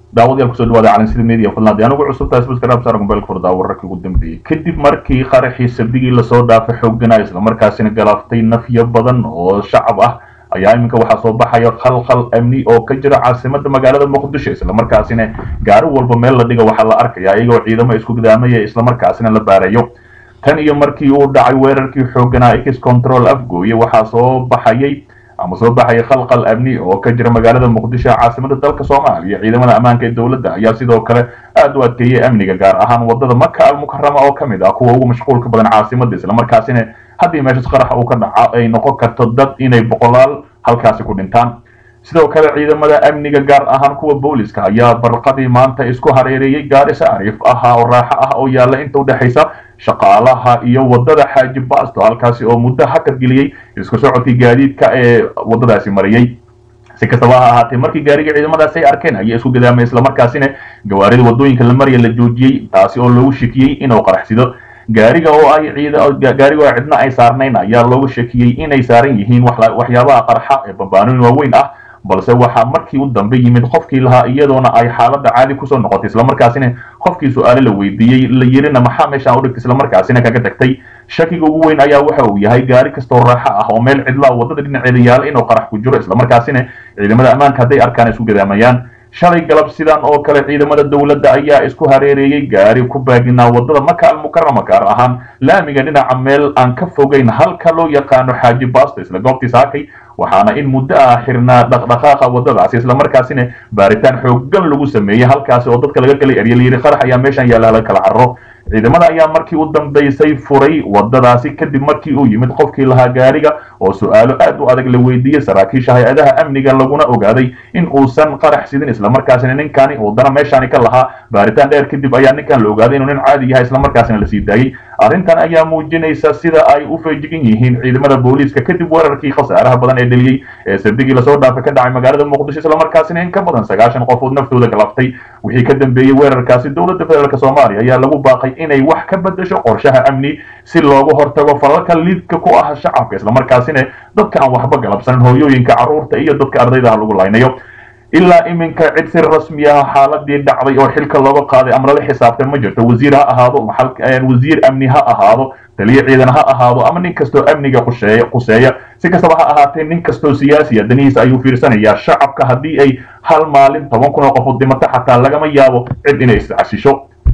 daawadayaal kusoo dhawaada calansida media fadlan haddii anugu cusub tahay subscribe saar mobaylka furdaa wararkii ugu dambeeyey kadib markii qaraxii sabdigii lasoo dhaafay xooganaa islamarkaasina galaaftay nafyo badan oo shacab ah ayaa iminka waxaa soo baxaya khalkhal amni oo ka jira caasimada magaalada muqdisho islamarkaasina gaari walba meel la dhiga waxaa la arkaya iyagoo ciidamo isku gidaamaya islamarkaasina la baarayo tan iyo markii uu dhacay weerarkii xooganaa x control afgooye waxaa soo baxayay ama soo baxaya khalkhal amni oo ka jira magaalada muqdisho caasimada dalka soomaaliya ciidamada ammaanka ee dowladda ayaa sidoo kale aada u adkeeyay amniga gaar ahaan wadada maka almukarama oo kamid ah kuwa ugu mashquulka badan caasimada islamarkaasina haddii meeshas qarax uu ka dhaco ay noqon karto dad inay boqolaal halkaasi ku dhintaan sidoo kale ciidamada amniga gaar ahaan kuwa booliska ayaa barqadii maanta isku hareereeyey gaari saariif ah oo raaxo ah oo yaalla inta udhexaysa shaqaalaha iyo wadada xaaji baasto halkaasi oo muddo hakad geliyey isku socodkii gaadiidka ee wadadaasi mariyey si kastaba ha ahaatee markii gaariga ciidamadaasi ay arkeen ayaa isku gadaamay islamarkaasina gawaarida wadooyinka la marya la joojiyey taasi oo loogu shakiyey inuu qaraxsido gaariga oo ay gaariga oo cidna ay saarnayn ayaa loogu shakiyey inay saaran yihiin waxyaabaha qarxa ee bambaanooyin waaweyn ah balse waxaa markii u dambe yimid qofkii lahaa iyadoona ay xaaladda caadi kusoo noqotay islamarkaasina qofkii su-aale la weydiiyey la yirina maxaa meeshaan u dhigtay islamarkaasina kaga tagtay shakiga ugu weyn ayaa waxa uu yahay gaari kastoo raaxo ah oo meel cidlaa wadada dhinaceeda yaala inuu qarax ku jiro islamarkaasina ciidamada ammaanka hadday arkaan isku gadaamayaan shalay galab sidan oo kale ciidamada dowladda ayaa isku hareereeyey gaari ku baaginaa wadada maka almukarama gaar ahaan laamiga dhinaca meel aan ka fogeyn halka loo yaqaano xaaji baasto isla goobtii saakay waxaana in muddo ah xirnaa dhaqdhaqaaqa wadadaasi islamarkaasina baaritaan xoogan lagu sameeyey halkaasi oo dadka laga kala erya layidhi qarax ayaa meeshan yaalla hala kala carro ciidamada ayaa markii u dambaysay furay wadadaasi kadib markii uu yimid qofkii lahaa gaariga oo su-aalo aad u adag la weydiiyey saraakiisha hay-adaha amniga laguna ogaaday in uusan qarax sidin islamarkaasina ninkani uu dana meeshaani ka lahaa baaritaan dheer kadib ayaa ninkan la ogaaday inuu nin caadi yahay islamarkaasina lasii daayey arrintan ayaa muujinaysa sida ay u feejigan yihiin ciidamada booliiska kadib weerarkii khasaaraha badan ee dheliyey ee sabdigii lasoo dhaafay ka dhacay magaalada muqdisho islamarkaasina in ka badan sagaashan qofood naftooda galaftay wixii ka dambeeyey weerarkaasi dowladda federaalk soomaaliya ayaa lagu baaqay inay wax ka bedesho qorshaha amni si looga hortago falalka liidka ku ah shacabka islamarkaasina dadka aan waxba galabsanin hooyooyinka carruurta iyo dadka ardayda ah lagu laynayo ilaa iminka cid si rasmi ah xaaladii dhacday oo xilka looga qaaday ama lala xisaabtay ma jirto wasiir ha ahaado wasiir amni ha ahaado taliyo ciidan ha ahaado ama nin kastoo amniga qusheeya quseeya si kastaba ha ahaatee nin kastoo siyaasiya danihiisa ayuu fiirsanayaa shacabka haddii ay hal maalin toban kun oo qofood dhimato xataa lagama yaabo cid inay iscasisho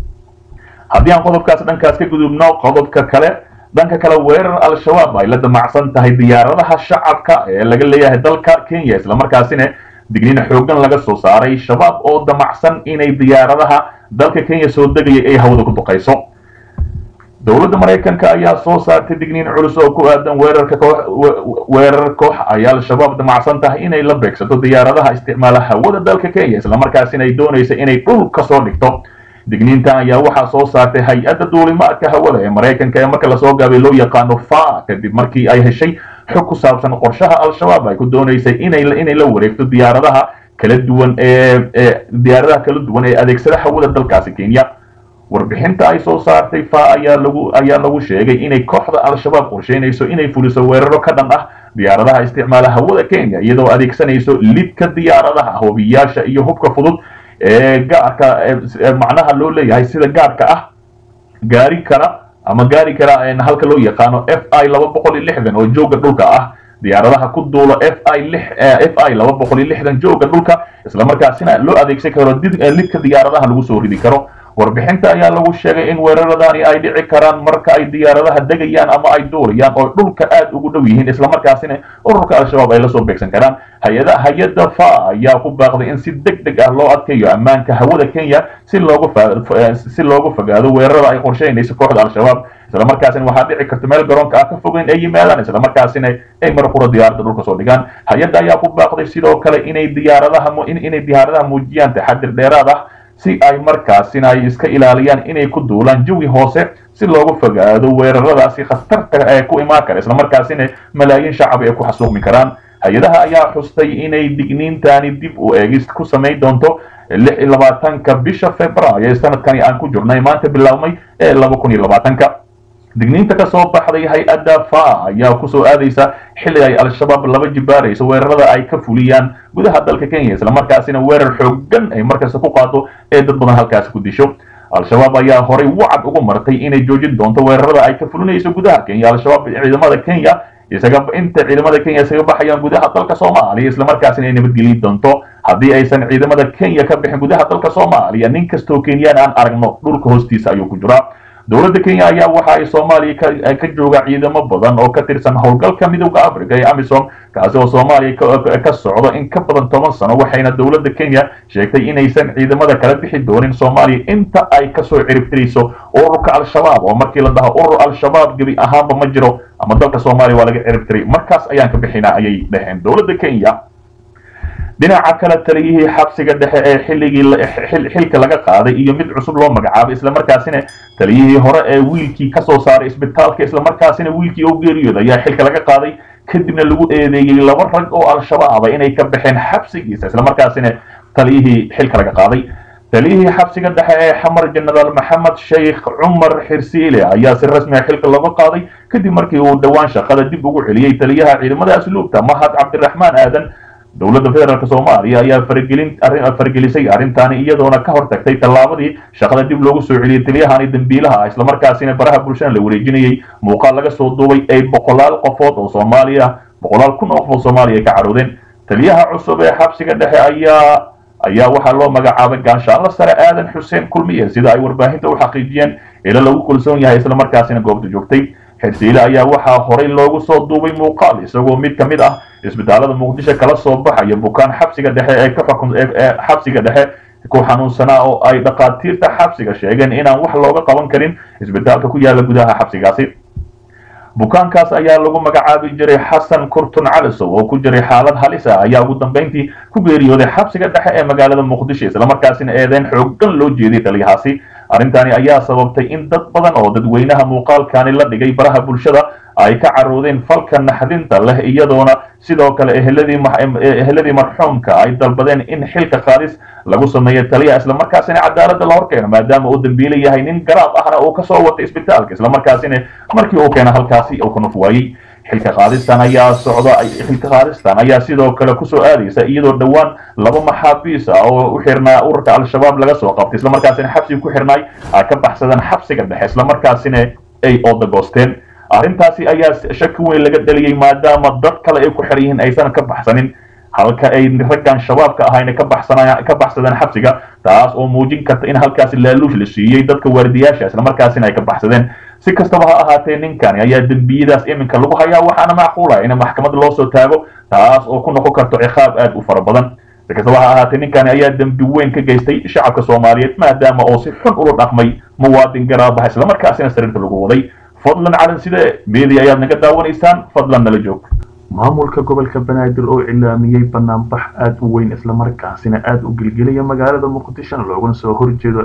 haddii aan qodobkaas dhankaas ka gudubno qodobka kale dhanka kale weerar al-shabaab ay la damacsan tahay diyaaradaha shacabka ee laga leeyahay dalka kenya islamarkaasina digniin xoogan laga soo saaray shabaab oo damacsan inay diyaaradaha dalka kenya soo degaya ay hawada ku duqayso dowladda maraykanka ayaa soo saartay digniin culus oo ku aadan weerarka weerar koox ay al-shabaab damacsan tahay inay la beegsato diyaaradaha isticmaala hawada dalka kenya islamarkaasina ay doonaysa inay dhul ka soo dhigto digniintan ayaa waxaa soo saartay hay-adda duulimaadka hawada ee maraykanka ee marka lasoo gaabay loo yaqaano fa kadib markii ay heshay xog ku saabsan qorshaha al-shabaab ay ku doonaysay inay inay la wareegto diyaaradaha kala duwan ee diyaaradaha kala duwan ee adeegsada hawada dalkaasi kenya warbixinta ay soo saartay fa ayaa lagu ayaa lagu sheegay inay kooxda al-shabaab qorsheynayso inay fuliso weeraro ka dhan ah diyaaradaha isticmaala hawada kenya iyadoo adeegsanayso lidka diyaaradaha hobiyaasha iyo hubka fudud ee gaarka macnaha loo leeyahay sida gaarka ah gaari kara ama gaari kara halka loo yaqaano f i laba boqol iyo lixdan oo jooga dhulka ah diyaaradaha ku duula f i f i laba boqol iyo lixdan jooga dhulka islamarkaasina loo adeegsan karo lidka diyaaradaha lagu soo ridi karo warbixinta ayaa lagu sheegay in weeraradani ay dhici karaan marka ay diyaaradaha degayaan ama ay duulayaan oo dhulka aad ugu dhow yihiin islamarkaasina ururka al-shabaab ay lasoo beegsan karaan hay-ada hay-adda fa ayaa ku baaqday in si deg deg ah loo adkeeyo ammaanka hawada kenya si loogu si loogu fogaado weerarada ay qorsheynayso kooxda al-shabaab islamarkaasina waxaa dhici karta meel garoonka ah ka fogeyn ay yimaadaan islamarkaasina ay marqura diyaaradda dhulka soo dhigaan hay-adda ayaa ku baaqday sidoo kale inay diyaaradaha inay diyaaradaha muujiyaan taxadir dheeraad ah si ay markaasina ay iska ilaaliyaan inay ku duulaan jawi hoose si loogu fogaado weeraradaasi khatarta ee ku imaan kara islamarkaasina malaayiin shacab ay ku xasuuqmi karaan hay-adaha ayaa xustay inay digniintani dib u eegis ku samayn doonto lix iyo labaatanka bisha februaayo ee sanadkani aan ku jirnay maanta bilaabmay ee laba kun iyo labaatanka digniinta ka soo baxday hay-adda fa ayaa kusoo aadaysa xilli ay al-shabaab laba jibaarayso weerarada ay ka fuliyaan gudaha dalka kenya islamarkaasina weerar xoogan ay markasta ku qaado ee dad badan halkaasi ku disho al-shabaab ayaa horay wacad ugu martay inay joojin doonto weerarada ay ka fulinayso gudaha kenya al-shabaab ciidamada kenya isaga inta ciidamada kenya isaga baxayaan gudaha dalka soomaaliya islamarkaasina ay nabadgeli doonto haddii aysan ciidamada kenya ka bixin gudaha dalka soomaaliya nin kastoo kenyaan aan aragno dhulka hoostiisa ayuu ku jiraa dowladda kenya ayaa waxa ay soomaaliya ka jooga ciidamo badan oo ka tirsan howlgalka midowda africa ee amisom kaasi oo soomaaliya ka socdo in ka badan toban sano waxayna dowladda kenya sheegtay inaysan ciidamada kala bixi doonin soomaaliya inta ay kasoo ciribtirayso ururka al-shabaab oo markii la dhaho urur al-shabaab gebi ahaanba ma jiro ama dalka soomaaliya waa laga ciribtiray markaas ayaan ka bixinaa ayay dhaheen dowladda kenya dhinaca kale taliyihii xabsiga dhexe ee xilligii xilka laga qaaday iyo mid cusub loo magacaabay islamarkaasina taliyihii hore ee wiilkii kasoo saaray isbitaalka islamarkaasina wiilkii oo geeriyooda ayaa xilka laga qaaday kadibna lagu eedeeyey laba rag oo al-shabaaba inay ka baxeen xabsigiisa islamarkaasina taliyihii xilka laga qaaday taliyihii xabsiga dhexe ee xamar jenaraal maxamed sheikh cumar xirsiile ayaa si rasmi a xilka looga qaaday kadib markii uu dhowaan shaqada dib ugu celiyey taliyaha ciidamada asluubta mahad cabdiraxmaan aadan dowladda federaalk soomaaliya ayaa faragelin faragelisay arrintaani iyadoona ka hortagtay tallaabadii shaqada dib loogu soo celiyey taliyahani dambiilaha ah islamarkaasina baraha bulshada la wareejinayey muuqaal laga soo duubay ay boqolaal qofood oo soomaaliya boqolaal kun oo qof oo soomaaliya ka caroodeen taliyaha cusub ee xabsiga dhexe ayaa ayaa waxaa loo magacaabay gaanshaanla sare aadan xuseen kulmiye sida ay warbaahinta u xaqiijiyeen ilo lagu kalsoon yahay islamarkaasina goobta joogtay xirsiile ayaa waxaa horay loogu soo duubay muuqaal isagoo mid ka mid ah isbitaalada muqdisho kala soo baxaya bukaan xabsiga dhexe ee ka xukun ee xabsiga dhexe ku xanuunsanaa oo ay dhakhaatiirta xabsiga sheegeen inaan wax looga qaban karin isbitaalka ku yaala gudaha xabsigaasi bukaankaas ayaa lagu magacaabi jiray xasan kurtun calisow oo ku jiray xaalad halis ah ayaa ugu dambeyntii ku geeriyooday xabsiga dhexe ee magaalada muqdisho islamarkaasina eedeyn xoogan loo jeeday taliyahaasi arrintani ayaa sababtay in dad badan oo dadweynaha muuqaalkani la dhigay baraha bulshada ay ka caroodeen falka naxdinta leh iyadoona sidoo kale eheladii marxuumka ay dalbadeen in xilka qaadis lagu sameeyo taliya islamarkaasina cadaaladda la horkeeno maadaama uu dambiile yahay nin garaab ahna uu kasoo watay isbitaalka islamarkaasina markii uu keena halkaasi uu ka nuf waayey xilka qaadistan ayaa socda xilka qaadistan ayaa sidoo kale kusoo aadaysa iyadoo dhowaan laba maxaabiis ah oo u xirnaa ururka al-shabaab laga soo qabtay islamarkaasina xabsiga ku xirnaay ay ka baxsadeen xabsiga dhexe islamarkaasina ay oodagoosteen arrintaasi ayaa shaki weyn laga dhaliyey maadaama dad kale ay ku xiran yihiin aysan ka baxsanin halka ay raggan shabaabka ahayna ka baxsanaya ka baxsadeen xabsiga taas oo muujin karta in halkaasi laaluush la siiyey dadka waardiyaasha islamarkaasina ay ka baxsadeen si kastaba ha ahaatee ninkani ayaa dembiyadaas iminka lagu hayaa waxaana macquula in maxkamad loo soo taago taas oo ku noqon karto ciqaab aad u fara badan si kastaba ha ahaatee ninkani ayaa dembi weyn ka geystay shacabka soomaaliyeed maadaama oo si xun ula dhaqmay muwaadin garaabaha islamarkaasina sariirta lagu waday fadlan calan side media ayaad naga daawanaysaan fadlan nala joog maamulka gobolka banaadir oo cilaamiyey banaanbax aada u weyn islamarkaasina aada u gelgelaya magaalada muqdishona looguna soo horjeedo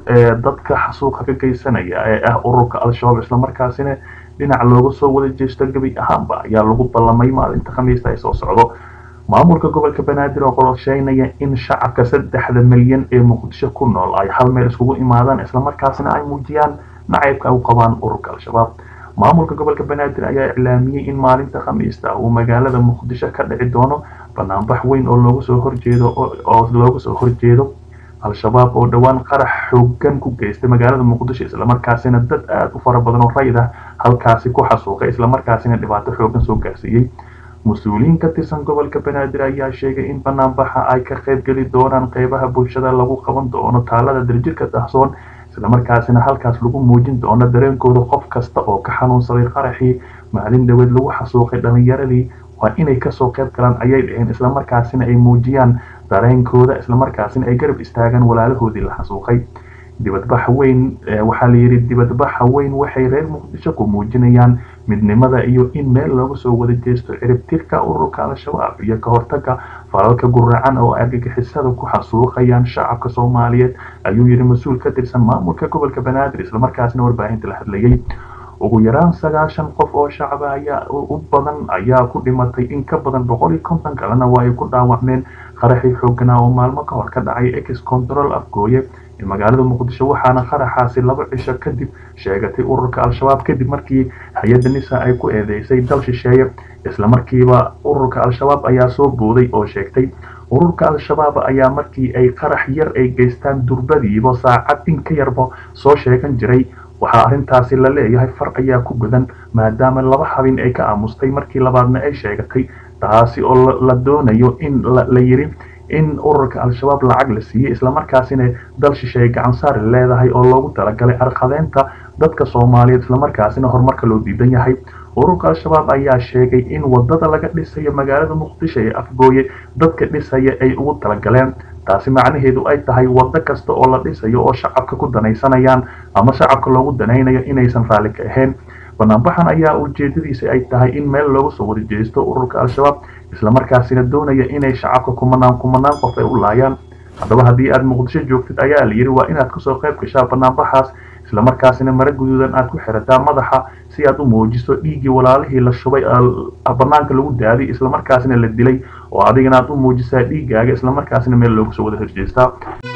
dadka xasuuqa ka geysanaya ee ah ururka al-shabaab islamarkaasina dhinac looga soo wada jeesto gebi ahaanba ayaa lagu ballamay maalinta khamiista ay soo socdo maamulka gobolka banaadir oo qorsheynaya in shacabka saddexda milyan ee muqdisho ku nool ay hal meel iskugu imaadaan islamarkaasina ay muujiyaan nacaybka ay u qabaan ururka al-shabaab maamulka gobolka banaadir ayaa iclaamiyey in maalinta khamiista uu magaalada muqdisho ka dhici doono banaanbax weyn oo looga soo horjeedo oo looga soo horjeedo al-shabaab oo dhowaan qarax xoogan ku geystay magaalada muqdisho islamarkaasina dad aada u fara badan oo rayid ah halkaasi ku xasuuqay islamarkaasina dhibaato xoogan soo gaarsiiyey mas-uuliyiin ka tirsan gobolka banaadir ayaa sheegay in banaanbaxa ay ka qaybgeli doonaan qeybaha bulshada lagu qaban doono taalada daljirka dahsoon islamarkaasina halkaas lagu muujin doono dareenkooda qof kasta oo ka xanuunsaday qaraxii maalin dhaweed lagu xasuuqay dhalinyaradii waa inay kasoo qayb galaan ayay dhaheen islamarkaasina ay muujiyaan dareenkooda islamarkaasina ay garab istaagaan walaalahoodii la xasuuqay dibadbaxa weyn waxaa layidhi dibadbaxa weyn waxay reer muqdisho ku muujinayaan midnimada iyo in meel looga soo wada jeesto ciribtirka ururka al-shabaab iyo ka hortaga falalka guracan oo argagixisada ku xasuuqayaan shacabka soomaaliyeed ayuu yidhi mas-uul ka tirsan maamulka gobolka banaadir islamarkaasina warbaahinta la hadlayay ugu yaraan sagaashan qof oo shacaba ayaa u badan ayaa ku dhimatay in ka badan boqol iyo konton kalena waa ay ku dhaawacmeen qaraxii xooganaa oo maalmo ka hor ka dhacay ex control afgooye ee magaalada muqdisho waxaana qaraxaasi laba cisho kadib sheegatay ururka al-shabaab kadib markii hay-adda nisa ay ku eedeysay dal shisheeye islamarkiiba ururka al-shabaab ayaa soo booday oo sheegtay ururka al-shabaab ayaa markii ay qarax yar ay geystaan durbadiiba saacad in ka yarba soo sheegan jiray waxaa arrintaasi la leeyahay far ayaa ku gudan maadaama laba habin ay ka aamustay markii labaadna ay sheegatay taasi oo la doonayo in la yiri in ururka al-shabaab lacag la siiyey islamarkaasina dal shisheeye gacan saari leedahay oo loogu talagalay arqadeynta dadka soomaaliyeed islamarkaasina horumarka loo diidan yahay ururka al-shabaab ayaa sheegay in wadada laga dhisayo magaalada muqdisho ee afgooye dadka dhisaya ay ugu talagaleen taasi macnaheedu ay tahay wado kasta oo la dhisayo oo shacabka ku danaysanayaan ama shacabka loogu danaynayo inaysan raalli ka ahayn banaanbaxan ayaa ujeedadiisa ay tahay in meel looga soo wada jeesto ururka al-shabaab islamarkaasina doonaya inay shacabka kumanaan kumanaan qof ay u laayaan haddaba haddii aad muqdisho joogtid ayaa la yidhi waa inaad kasoo qayb gashaa banaanbaxaas islamarkaasina mara guduudan aad ku xirataa madaxa si aad u muujiso dhiiggii walaalihii la shubay banaanka lagu daaday islamarkaasina la dilay oo adigana aad u muujisaa dhiiggaaga islamarkaasina meel looga soo wada horjeestaa